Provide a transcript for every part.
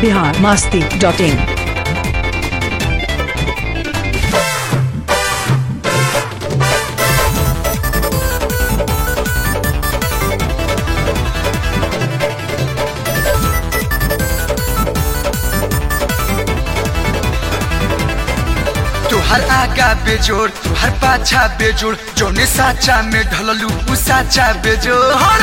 Bihar Masti dot in तुहर आगा बेजोड़ तुहर पाछा बेजोड़ जोने साचा में ढललू उ साचा बेजोड़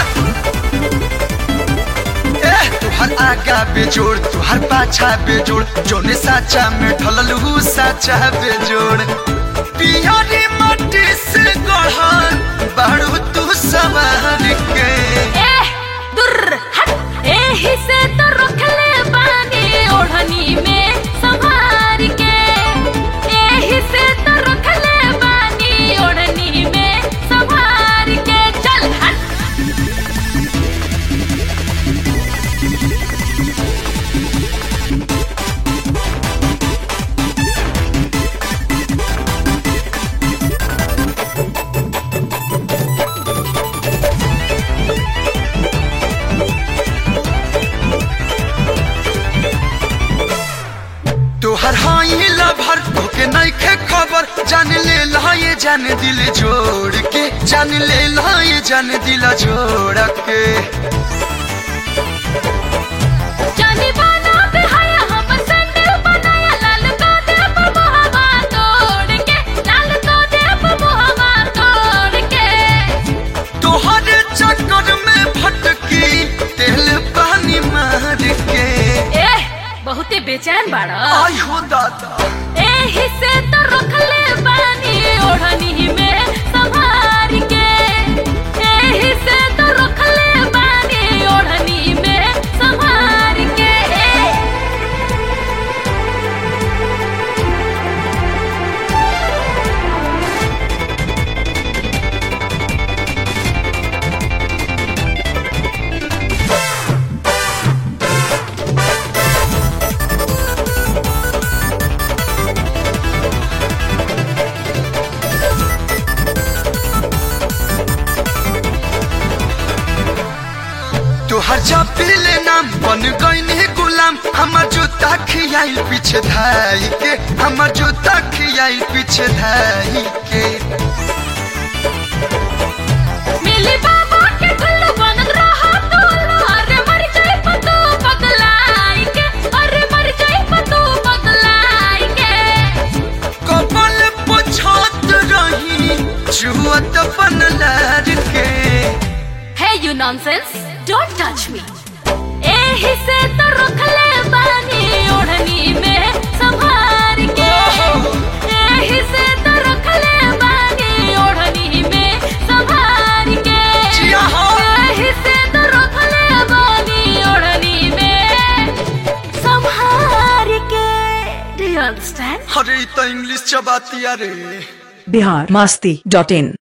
ए तुहर आगा बेजोड़ तुहर पाछा बेजोड़ जोने साचा में ढललू उ साचा बेजोड़ पियरी मट्टी से गढ़ल बाड़ू तू सवार के एह, दुर्र, हट, एही से तो रखले बानी ओढ़नी में संभार के एही से तो रखले बानी ओढ़नी में संभार के चल हट तोहर हाई लभर तोके नइखे खबर जान ले लाए जान दिल जोड़ के जान ले लाए जान दिल जोड़ के जानी बाना पे हया हम सैंडल बनाया लाल को देव मुहवा तोड़ के लाल को देव मुहवा तोड़ के तोहर चक्कर में भटकी तेल पानी मार के एह, बहुते बेचैन बाड़ा आई हो दादा एही से तो रखले बानी ओढ़नी में संभार के एही से तो रखले बानी ओढ़नी में संभार के तोहर जपीले नाम बन गईनी गुलाम हमर जूता खियाई पीछे धाई के हमर जूता खियाई पीछे धाई के मिली बाबा के गुल्लू बनल रहा तो अरे मर जाई पतू पगलाई के अरे मर जाई पतू पगलाई के कपल पछत रही जुअत बनलार के Hey you nonsense, don't touch me. एही से तो रखले बानी ओढ़नी में संभार के एही से तो रखले बानी ओढ़नी में संभार के जिया हो। एही से तो रखले बानी ओढ़नी में संभार के Do you understand? अरे इ तो इंग्लिश चबातिया रे बिहार मास्ती डॉट इन